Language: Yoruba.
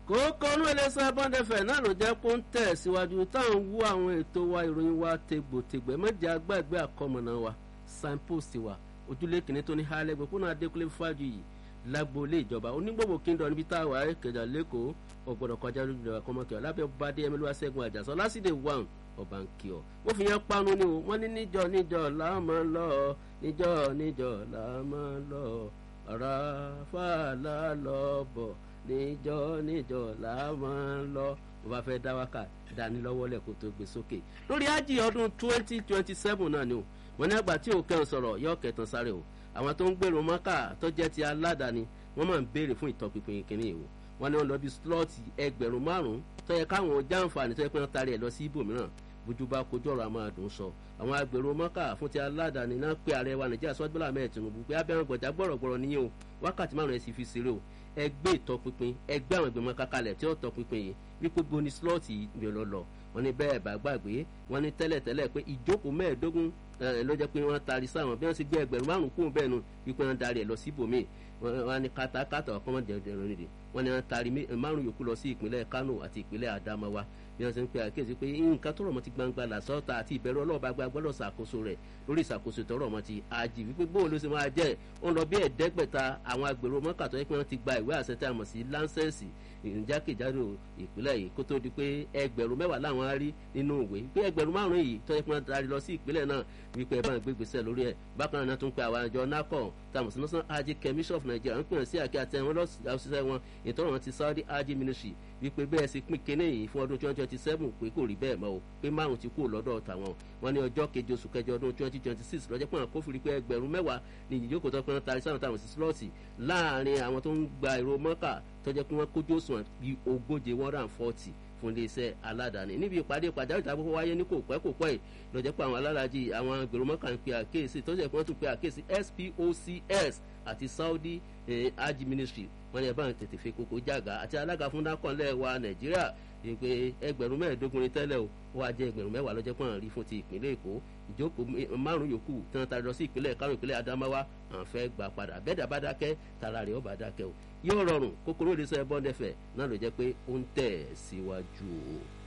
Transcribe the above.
kókó inú iléeṣẹ́ bọ́ndẹ̀fẹ̀ náà ló jẹ́ kó ń tẹ̀ síwájú táwọn wú àwọn ètò wa ìròyìn wa tegbòtegbè méjì agbáàgbé àkọmọ̀nà wa signpost wa ojúlé kìnní tó ní hálẹ́gbẹ̀ kó náà dékúlé fájú yìí lágboolé ìjọba onígbòbò kíndọ̀ níbi tá a wà kẹjà lẹ́kọ̀ọ́ ọ̀gbọ̀dọ̀ kọjá lójú ìjọba kọ́mọkẹ́ lábẹ́ bàdé ẹmẹ́lúwà sẹ́gun àjàsọ lásìdè wàn ọba ń kí ọ wọ́n fi yẹn panu ni o wọ́n ní níjọ níjọ làámọ́ lọ níjọ níjọ làámọ́ lọ ọ̀rá fàlà lọ bọ̀ níjọ níjọ làámọ́ lọ bó bá fẹ́ dá wákà dání lọ́wọ́ lẹ̀ kó tó gbé sókè lórí ájì ọdún twenty twenty seven náà ni o wọ́n ní àgbà tí òkè ń sọ̀rọ̀ yọ kẹtàn sáré o àwọn tó ń gbèrò mọ́kà tó jẹ́ ti aládàáni wọ́n máa ń béèrè fún ìtọ́pinpin kìnìún ìwò wọ́n ní wọ́n lọ bí slọ́ọ̀tì ẹgbẹ̀rún márùn-ún tó yẹ káwọn jàǹfààní tó yẹ pé wọ́n tarí ẹ̀ lọ sí ibòmíràn bójú bá kojú ọ̀rọ̀ àmọ́ àdùn sọ àwọn agbèrò mọ́kà fún ti aládàáni náà pé ààrẹ wa nàìjíríà sọ́jú bọ́lá mẹ́ẹ̀ tinubu pé abẹ́rẹ́ gbọ̀jà gbọ̀rọ̀gbọ̀rọ̀ níyẹn o wákàtí márùn-ún ẹ̀ sì fi ṣeré o ẹgbẹ́ ìtọpinpin ẹgbẹ́ àwọn ìgbìmọ̀ kakalẹ̀ tí ó tọpinpin yìí wípé boni slọ́ọ̀tì mi lọ lọ wọ́n ní bẹ́ẹ̀ bá gbàgbé wọ́n ní tẹ́lẹ̀tẹ́lẹ̀ pé ìjókòó mẹ́ẹ̀ẹ́dógún ló jẹ́ pé wọ́n taari sáwọn bí wọ́n ti gbé ẹgbẹ̀rún márùn kún bẹ́ẹ̀ nu wípé wọ́n darí ẹ̀ lọ síbòmíì wọ́n ní katakata ọ̀kan wọn dẹ̀rẹ̀ nìdí wọ́n ní wọ́n taari márùn yòókù lọ sí ìpínlẹ̀ Kano àti ìpínlẹ̀ Adamawa bí wọ́n ti ń pe àkíyèsí pé nǹkan tó rọ̀ mọ́ ti gbangba làsọ́ta àti ìbẹ̀rù ọlọ́ọ̀bá gba gbọ́dọ̀ ṣàkóso rẹ̀ lórí ìṣàkóso tó rọ̀ mọ́ ti àjì wípé bóun ló ṣe máa jẹ́ ó ń lọ bí ẹ̀ẹ́dẹ́gbẹ̀ta àwọn agbèrò mọ́kà tó yẹ pé wọ́n ti gba ìwé àṣẹ tí a mọ̀ sí láńsẹ̀sì ìjákèjádò ìpínlẹ̀ yìí kó tó di pé ẹgbẹ̀rún mẹ́wàá làwọn á rí nínú ìwé pé ẹgbẹ̀rún márùn yìí tó yẹ pé wọ́n darí lọ sí ìpínlẹ̀ náà wípé ẹ bá ń gbé gbèsè lórí ẹ̀ bákan náà tún pe àwọn àjọ NACO tàmù sí national hajj commission of Nigeria ń pèsè àkí àti ẹ̀wọ̀n lọ́sísẹ́ wọn ìtọ́rọ̀ wọn ti Saudi hajj ministry wípé bẹ́ẹ̀ sì pín kínní yìí fún ọdún twenty twenty seven pé kò rí bẹ́ẹ̀ mọ́ o pé márùn ti kú lọ́dọ̀ tàwọn wọn ní ọjọ́ keje oṣù kẹjọ ọdún twenty twenty six lọ́jọ́ pé àwọn kófìrí pé ẹgbẹ̀rún mẹ́wàá ní ìjókòó tó pé wọ́n tarí sáwọn táwọn sí slọ́ọ̀tì láàrin àwọn tó ń gba èrò mọ́kà tó jẹ́ pé wọ́n kójú òṣùwọ̀n bíi ogóje one hundred and forty fún iléeṣẹ́ aládàáni níbi ìpàdé pàjáwìrì tàbí wáyé ní kò pẹ́ kò pẹ́ yìí lọ́jọ́ pé àwọn alálàájì àwọn gbèrò mọ́kà ń pe àkíyèsí tó jẹ́ pé wọ́n tún pe àkíyèsí SPOCS àti Saudi hajj ministry wọ́n ní ẹ̀ bá ń tètè fi kókó jàgà àti alága fún dákọ̀ọ́lẹ̀ wa Nàìjíríà ìpè ẹgbẹ̀rún mẹ́ẹ̀ẹ́dógún ní tẹ́lẹ̀ o ó wá jẹ́ ẹgbẹ̀rún mẹ́wàá lọ́jọ́ pọ́n rí fún ti ìpínlẹ̀ Èkó ìjókòó márùn yòókù tí wọ́n tarí lọ sí ìpínlẹ̀ Kánò ìpínlẹ̀ Adamawa àwọn fẹ́ gbà padà bẹ́ẹ̀dà bá dákẹ́ tara rẹ̀ ó bá dákẹ́ o yóò rọrùn kókóró ìdísẹ́ bọ́ndẹ̀fẹ̀ náà ló jẹ́ pé ó ń tẹ̀ síwájú o.